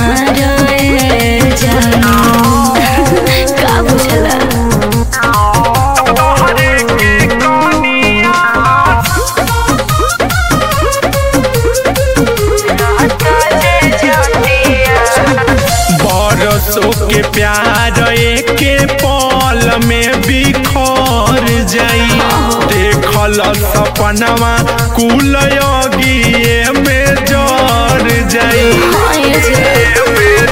रे जानू का बुझला बरसों के प्यार एके पल में बिखर जाई देखल सपनवा कुल योगिए में जर जाई हाय जे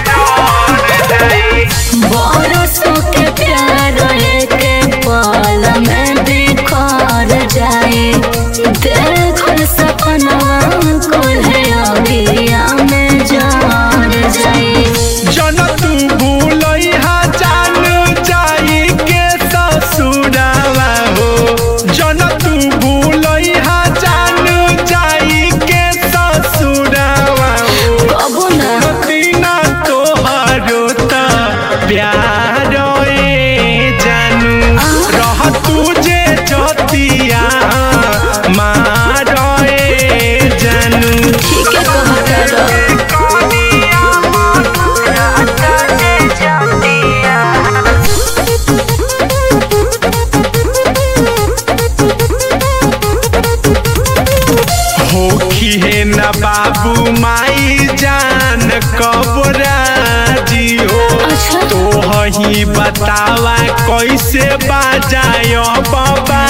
बरसों के प्यार के पल में बिखर जाए देखल सपनवा कोल्हे अगिया में जर जाए जन तू भूलैहा जान जाई के ससुरावा हो जन तू भूलैहा जान जाई के ससुरावा हो कबो ना दीना तोहारो त प्यार ए जानू रह तुझे जतिया मार ए जानू ठीक है कहता रह होखी है न बाबू माई जान कबराजी हो अच्छा। तो ही बतावा कैसे बाजायो बाबा